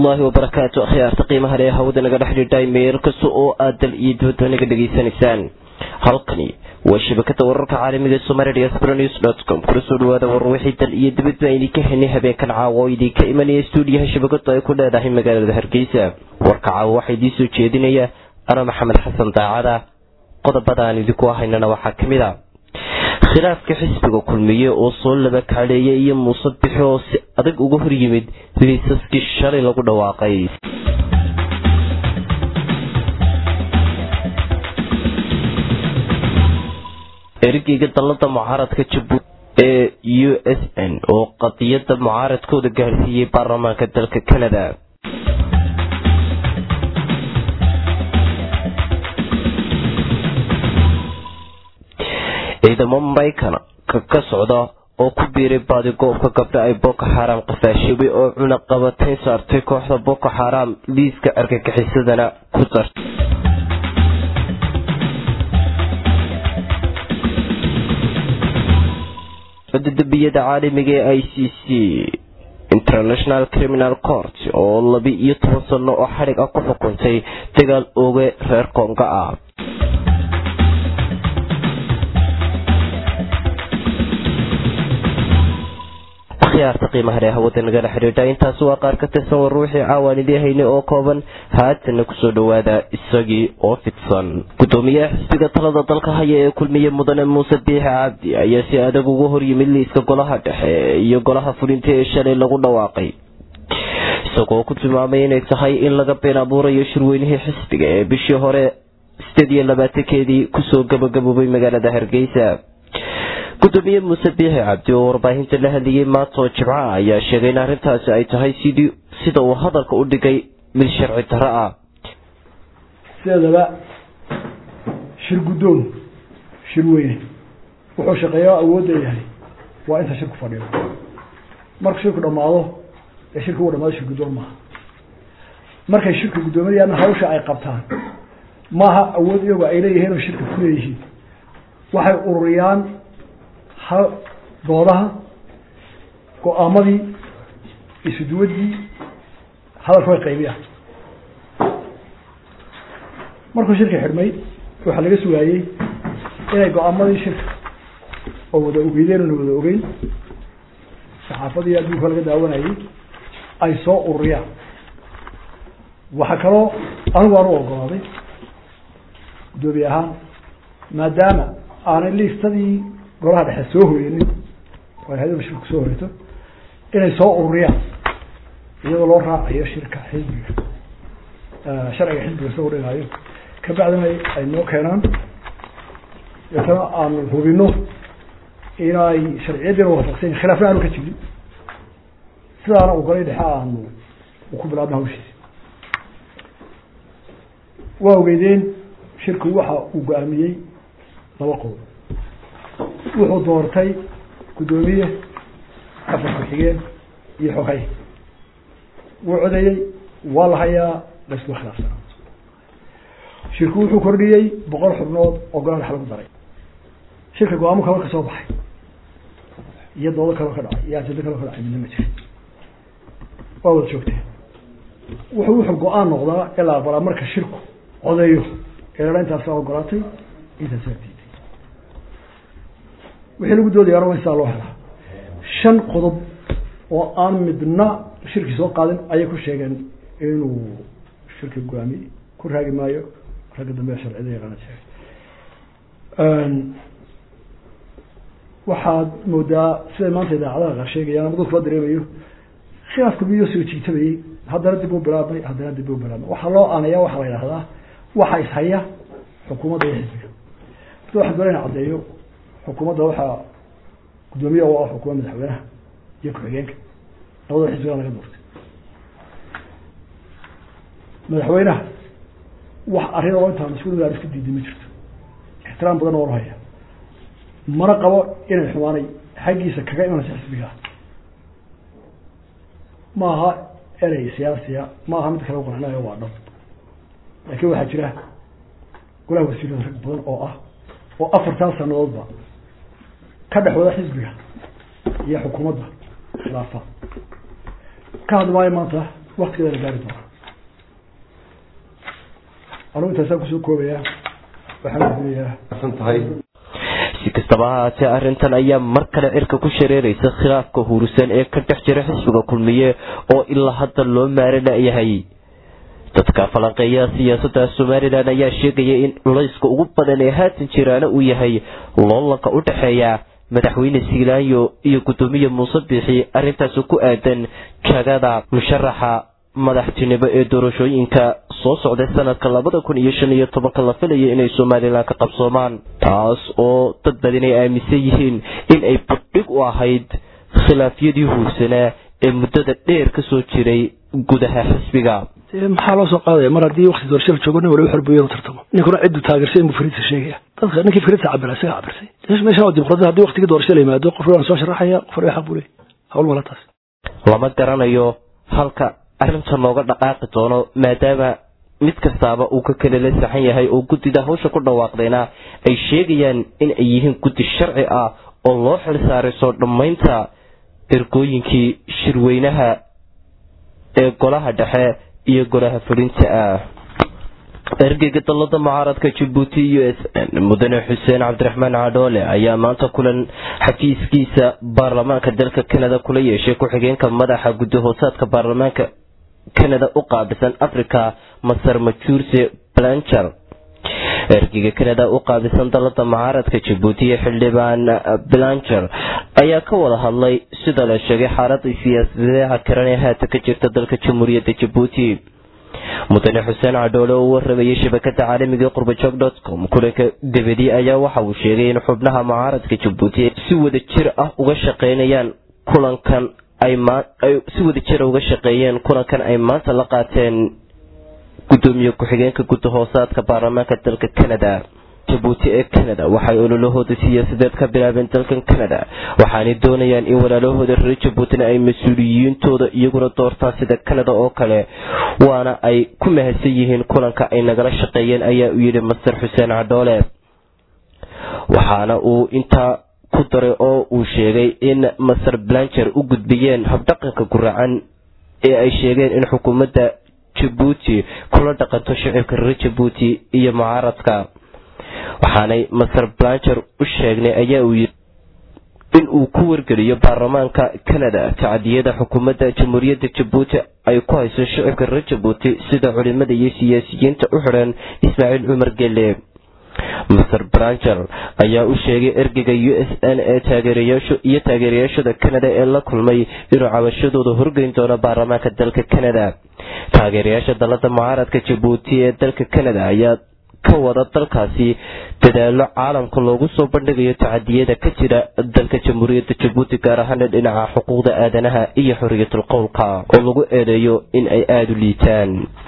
waraxmatullaahi wabarakaatu akhyaarta qiimaha lee hawada naga dhex dhidhay meel kasta oo aad dal iyo dibadba naga dhegaysanaysaan halkani waa shabakada wararka caalamiga somalia diaspora news dot com kula soo dhawaada warar wixii dal iyo dibadba idinka henay habeenkan caawa oo idinka imanaya stuudiyaha shabakadu ay ku leedahay magaalada hargeysa warka caawa waxaa idiin soo jeedinaya ana maxamed xasan daacada qodobada aan idinku ahaynana waxaa kamid a khilaafka xisbiga kulmiye oo soo laba kaaleeya iyo muuse bixi oo si adag uga hor yimid liisaskii shalay lagu dhawaaqay ergeyga dalada mucaaradka jabuuti ee u s n oo qadiyada mucaaradkooda gaarsiiyey baarlamaanka dalka canada ciidamo maraykan ka socda oo ku biiray baadigoobka gabdha ay boko xaram qafaashabay oo cunaqabatayn saartay kooxda boko xaram liiska argagixisadana ku dartay dambiyada caalamiga ee i c c international criminal court oo laba iyo toban sano oo xadhig ah ku xukuntay dagaal ooge reer koonga ah akhyaarta qiimaha leh hawada nagala xidhiidha intaasi waa qaar ka tirsan war ruuxii caawaan idii haynay oo kooban haatana kusoo dhawaada isagii oo fidsan gudoomiyaha xisbiga talada dalka haya ee kulmiye mudane muuse biixi cabdi ayaa si adag uga hor yimid liiska golaha dhexe iyo golaha fulinta ee shalay lagu dhawaaqay isagoo ku tilmaamay inay tahay in laga been abuurayo shirweynihii xisbiga ee bishii hore sideed iyo labaatankeedii kusoo gabagaboobay magaalada hargeysa gudoomiye muuse biixi cabdi oo warbaahinta la hadlayay maanta oo jimca ayaa sheegay in arrintaasi ay tahay sidii sida uu hadalka u dhigay mid sharci darro ah sideedaba shir guddoon shir weyne wuxuu shaqeeya awoodda yahay waa inta shirku fadhiyo marka shirku dhamaado ee shirka uu dhamaado shir guddoon maaha markay shirka guddoominayaana hawsha ay qabtaan maaha awood iyagu ay leeyihiin oo shirka ku leeyihiin waxay ururiyaan ha doodaha go-aamadii isuduwadii hadalka way qaybiyaan markuu shirka xidhmay waxaa laga sugaayey inay go-aamadii shirka oo wada ogeydeen oona wada ogeyn saxaafadii adduunka laga daawanayay ay soo ururiyaan waxaa kaloo anigu aan u ogolaaday guddoomiye ahaan maadaama aanay liistadii golaha dhexe soo horenin oo hay-ada shirku soo horeto inay soo ururiyaan iyadoo loo raacayo shirka xisbiga sharciga xisbiga soo dhigaayo kabacdina ay noo keenaan deetana aanu hubino inay sharciyadiina waafaqsan khilaafna aanu ka jirin sidaana u galay dhexe aanu ku bilaabno hawshiisi waa ogeydeen shirku waxa uu go-aamiyey laba qodob wuxuu doortay guddoomiye afar ku-xigeen iyo xoghay wuu codeeyey waa la hayaa laysku khilaafsanaa shirku wuxuu kordhiyey boqol xubnood oo golaa dhex lagu daray shirka go-aamo kaloo ka soo baxay iyo doodo kaloo ka dhacay iyo ajado kaloo ka dhacay midna ma jira waa wada joogteen wuxuu wuxuu go-aan noqdaa ilaa aqbalaa marka shirku codeeyo eela intaasa ogolaatay intaasaa diiday wixii lagu doodaya waa in sidaa loo helaa shan qodob oo aan midna shirki soo qaadin ayay ku sheegeen inuu shirka go-aamiyey ku raagi maayo ragga dambe sharcida yaqaana sheegay waxaad moodaa siday maanta idaacadaha qaar sheegayaan ama dadku la dareemayo khilaafku miyuu soo jiitabayey haddana dib u bilaabmay haddana dib u bilaabmay waxaa loo aanaya waxaa la yidhahdaa waxa ishaya xukuumadda iyo xisbiga horta waxaan doona ina caddeeyo xukuumadda waxaa guddoomiye u ah xukuuma madaxweynaha iyo ku-xigeenka labadaba xisbigaa laga doortay madaxweynaha wax arrin oo intaa mas-uul aan isku diiday ma jirto ixtiraam badan oo haya mana qabo inay xumaanay xaggiisa kaga imanaysa xisbiga ma aha erey siyaasiya ma aha mid kale u qancinayo waa dhab laakiin waxaa jira golaha wasiirada rag badan oo ah oo afartan sanadoodba ka dhex wada xisbiga iyo xukuumadda khilaafa ka hadli maayo maanta waktigeeda la gaari doona anugu intaasaan kusoo koobayaa waxaan filayaa si kastaba ha haatee arrintan ayaa mar kale cirka ku shareeraysa khilaafka huurisan ee ka dhex jira xisbiga kulmiye oo ilaa hadda loo maara la-yahay dadka falanqeeyaha siyaasadda somalilan ayaa sheegaya in culayska ugu badan ee haatan jiraana uu yahay loolanka u dhexeeya madaxweyne silaanyo iyo guddoomiye muuse biixi arrintaasi ku aadan jagada musharaxa madaxtinimo ee doorashooyinka soo socday sanadka labada kun iyo shan iyo tobanka la filaya inay somalilan ka qabsoomaan taas oo dad badan ay aaminsan yihiin in ay badhig u ahayd khilaafyadii huursanaa ee muddada dheer ka soo jiray gudaha xisbiga maxaa loo soo qaadaya mar haddii wakti doorasho la joogo nin waliba xorbuyo inuu tartamo ninkuna cidduu taageersay inbuu fariidsa sheegaya dadka ninkii fariidsa cabira isaga cabirsay meeshan waa dimuqraadi haddii waktigii doorasho la yimaado qof waan soo sharaxaya qof waliba xaq buu leeyahy hawl mala taas lama garanayo halka arrinta looga dhaqaaqi doono maadaama mid kastaaba uu ka kale la saxan yahay oo guddida hawsha ku dhawaaqdayna ay sheegayaan in ay yihiin guddi sharci ah oo loo xil saaray soo dhammaynta ergooyinkii shirweynaha ee golaha dhexe iyo golaha fulinta ah ergeyga dalada mucaaradka jabuuti u s n mudane xuseen cabdiraxmaan cadhoole ayaa maanta kulan xafiiskiisa baarlamaanka dalka canada kula yeeshay ku-xigeenka madaxa guddi hoosaadka baarlamaanka canada u qaabisan africa masar majuurse blancher ergeyga canada u qaabisan dalada mucaaradka jabuuti iyo xildhibaan blancher ayaa ka wada hadlay sida la sheegay xaalada siyaasadeha karan ee haatan ka jirta dalka jamhuuriyadda jabuuti mudane xuseen cadhoole oo waramayay shabakada caalamiga qurbajoog com kulanka gabadi ayaa waxa uu sheegay in xubnaha mucaaradka jabuuti si wada jir ah uga shaqeynayaan kulankan ay si wada jira uga shaqeeyeen kulankan ay maanta la qaateen gudoomiye ku-xigeenka gudda hoosaadka baarlamaanka dalka canada jabuuti ee canada waxay ololahooda siyaasadeed ka bilaabeen dalkan canada waxaanay doonayaan in walaalahooda reer jabuutina ay mas-uuliyiintooda iyaguna doortaan sida canada oo kale waana ay ku mahadsan yihiin kulanka ay nagala shaqeeyeen ayaa u yidhi master xuseen cadhoole waxaana uu intaa ku daray oo uu sheegay in master blancher u gudbiyeen habdhaqanka guracan ee ay sheegeen in xukuumadda jabuuti kula dhaqanto shicibka reer jabuuti iyo mucaaradka waxaanay master blancher u sheegnay ayaa uu yidhi in uu ku wargeliyo baarlamaanka canada tacadiyada xukuumadda jamhuuriyadda jabuuti ay ku hayso shicibka reer jabuuti sida culimada iyo siyaasiyiinta u xidhan ismaaciil cumar gelle master brancher ayaa u sheegay ergeyga u s n ee taageerayaashu iyo taageerayaashada canada ee la kulmay inuu cabashadooda horgeyn doono baarlamaanka dalka canada taageerayaasha dalada mucaaradka jabuuti ee dalka canada ayaa ka wada dalkaasi dadaalo caalamka loogu soo bandhigayo tacadiyada ka jira dalka jamhuuriyadda jabuuti gaar ahaana dhinaca xuquuqda aadanaha iyo xoriyatul qowlka oo lagu eedeeyo in ay aada u liitaan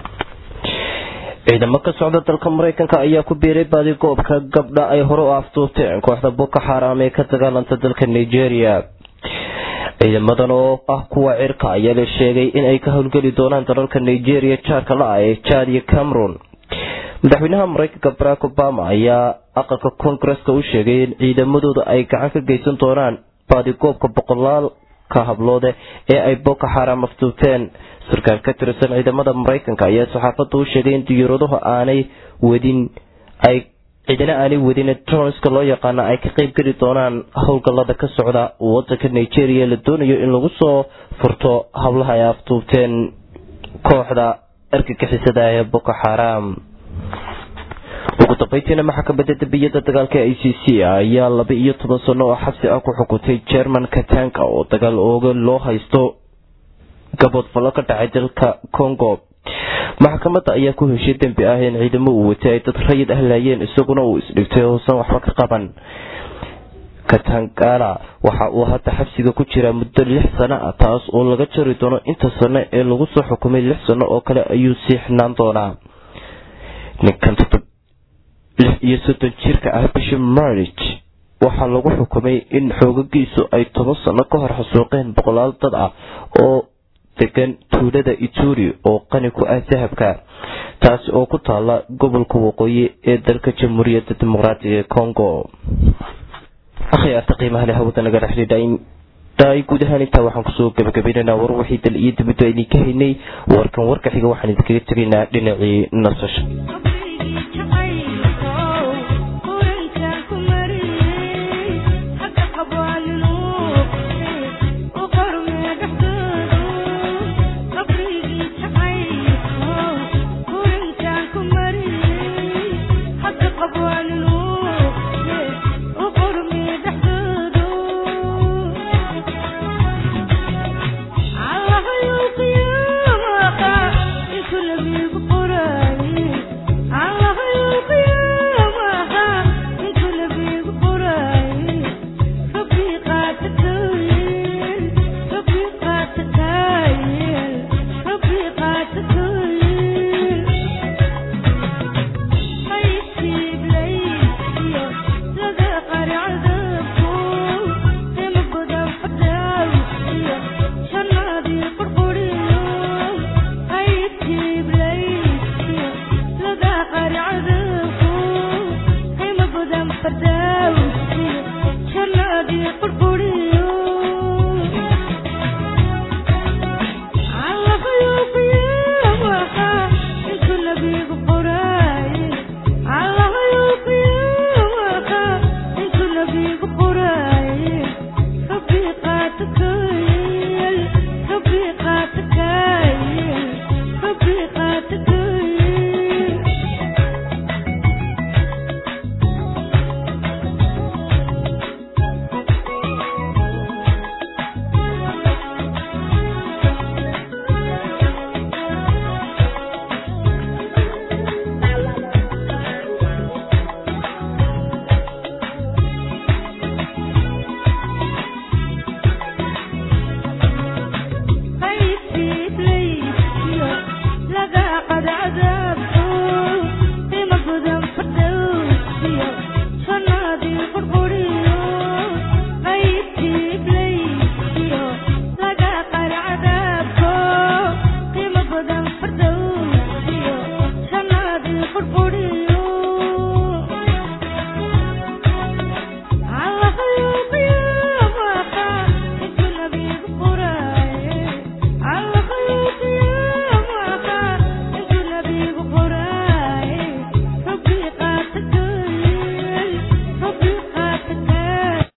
ciidamo ka socda dalka mareykanka ayaa ku biiray baadi goobka gabdha ay hore u aftuurteen kooxda boko xaram ee ka dagaalanta dalka nigeria ciidamadan oo ah kuwa cirka ayaa la sheegay in ay ka howlgeli doonaan dalalka nigeria jaarka la-ah ee jad iyo cameron madaxweynaha mareykanka barack obama ayaa aqalka koongareska u sheegay in ciidamadooda ay gacan ka geysan doonaan baadigoobka boqolaalka habloode ee ay boko xaram aftuurteen sarkaal ka tirsan ciidamada mareykanka ayaa saxaafadda u sheegay in diyaaraduhu aanay wadin ay ciidana aanay wadin tronska loo yaqaana ay ka qeyb geli doonaan howlgallada ka socda wadanka nigeria la doonayo in lagu soo furto hablaha ay aftuubteen kooxda argagixisada ee boko xaram ugu dambeyntiina maxkamadda dambiyada dagaalka i c c ayaa laba iyo toban sano oo xabsi ah ku xukuntay jerman katanka oo dagaal ooga loo haysto gabood fallo ka dhacay dalka congo maxkamadda ayaa ku heshay dembi ah in ciidamo uu watay ay dad rayid ah laayeen isaguna uu isdhigtay hoosan waxba ka qaban katangala waxa uu hadda xabsiga ku jiraa muddo lix sano ah taas oo laga jari doono inta sano ee lagu soo xukumay lix sano oo kale ayuu sii xinaan doonaa ninkan lix iyo soddon jirka ah bishop marich waxaa lagu xukumay in xoogagiisu ay toban sano ka hor xasuuqeen boqolaal dad ah oo degan tuulada ituri oo qani ku ah dahabka taasi oo ku taala gobolka waqooyi ee dalka jamhuuriyadda dimuqraatiga ee congo akhyaarta qiimaha leh hawada nagala xidhiidha tahay guud ahaan intaa waxaan kusoo gabagabaynaynaa war wixii dal iyo dibadda idinka haynay warkan warka xiga waxaan idinkaga tegaynaa dhinacii nasasha Thank you.